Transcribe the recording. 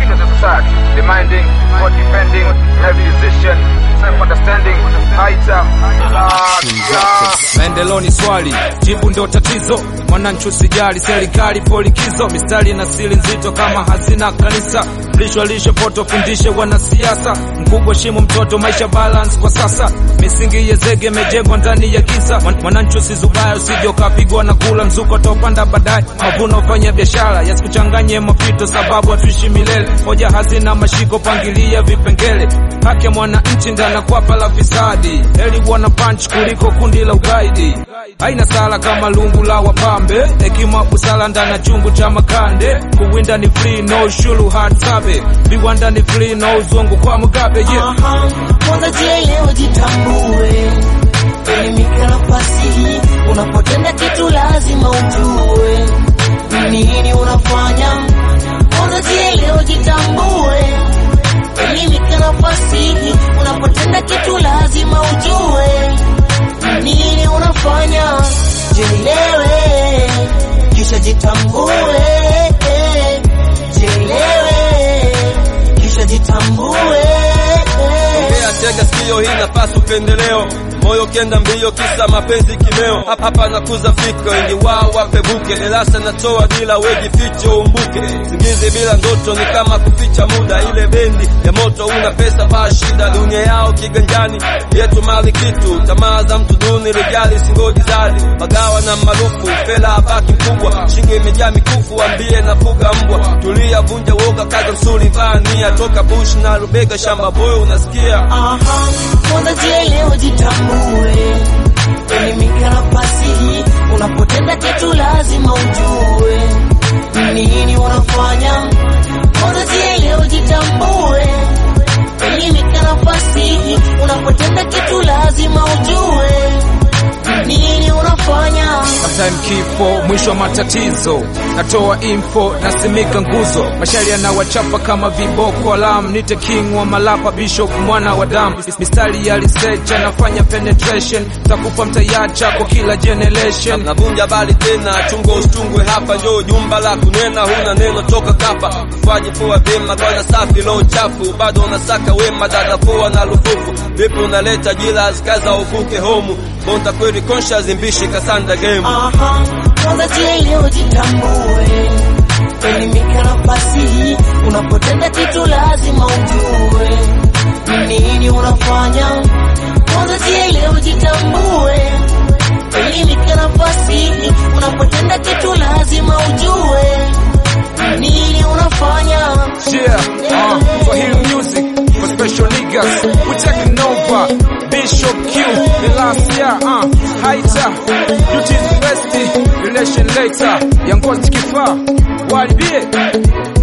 to the society, demanding for defending every decision, self-understanding, higher. Maendeleo ni swali, jibu ndo tatizo. Mwananchi usijali, serikali polikizo, mistari na siri nzito kama hazina kanisa. Lisho lisho poto, fundishe wanasiasa, mkubwa shimu mtoto, maisha balance kwa sasa. Misingi ya zege imejengwa ndani ya giza. Mwan- Mwananchi usizubaya, usije ukapigwa na kula mzuko, taupanda baadaye. Mavuno fanya biashara, yasikuchanganye mapito, sababu hatuishi milele. Hoja hazina mashiko, pangilia vipengele. Haki ya mwananchi ndana kwapa la fisadi, heri wana punch kuliko kundi la ugaidi. Haina sala kama lungu la wapambe, hekima busala ndana chungu cha makande. Kuwinda ni free, no ushuru hard sabe. Viwanda ni free, no uzungu kwa Mugabe, yeah. Aha, kwanza jielewe, jitambue, elimika nafasi hii. Unapotenda kitu lazima ujue ni nini unafanya. Kwanza jielewe, jitambue, elimika nafasi hii. Unapotenda kitu lazima ujue ni nini unafanya. Jielewe, kisha jitambue, jielewe, kisha jitambue. Ongea tega sikio, hii nafasi upendeleo, moyo kenda mbio, kisa mapenzi kimeo. Hapa hapa nakuza fikra, wengi wao wapebuke, darasa natoa bila weji ficho umbuke. Singizi bila ndoto ni kama kuficha muda, ile bendi ya moto, una pesa paa shida, dunia yao kiganjani, yetu mali kitu, tamaa za mtu duni, rijali singoji zadi, magawa na marufu, fela baki mkubwa, shingo imejaa mikufu, ambie na fuga mbwa, tulia, vunja woga, kaza msuli, vaa nia, toka bush na rubega, shamba boyo, unasikia Aha, kwanza jielewe, jitambue, elimika nafasi hii. Unapotenda kitu lazima ujue ni nini unafanya. Kwanza jielewe, jitambue, elimika nafasi hii. Unapotenda kitu lazima ujue ni nini unafanya. Sometime kifo mwisho wa matatizo, natoa info nasimika nguzo, mashairi yanawachapa kama viboko alam, nite king wa malapa, bishop mwana wa damu, mistari ya research anafanya penetration, takupa mtayacha kwa kila generation. navunja bali tena chungo usitungwe hapa njo jumba la kunena huna neno toka kapa faji poa vyema kwana safi lo chafu bado unasaka wema dada poa na lufufu vipi unaleta jila zikaza uvuke homu bonta kweli conscious mbishi kasanda game Aha, kwanza jielewe, jitambue, elimika nafasi hii. Unapotenda kitu lazima ujue ni nini unafanya. Kwanza jielewe, jitambue, elimika nafasi hii. Unapotenda kitu lazima ujue ni nini unafanya. Yeah, uh, Swahili music for special niggas. We taking over. Bishop Q, the last year, uh, Haita, duties bestie, relation later. Young Kifaa, walibie.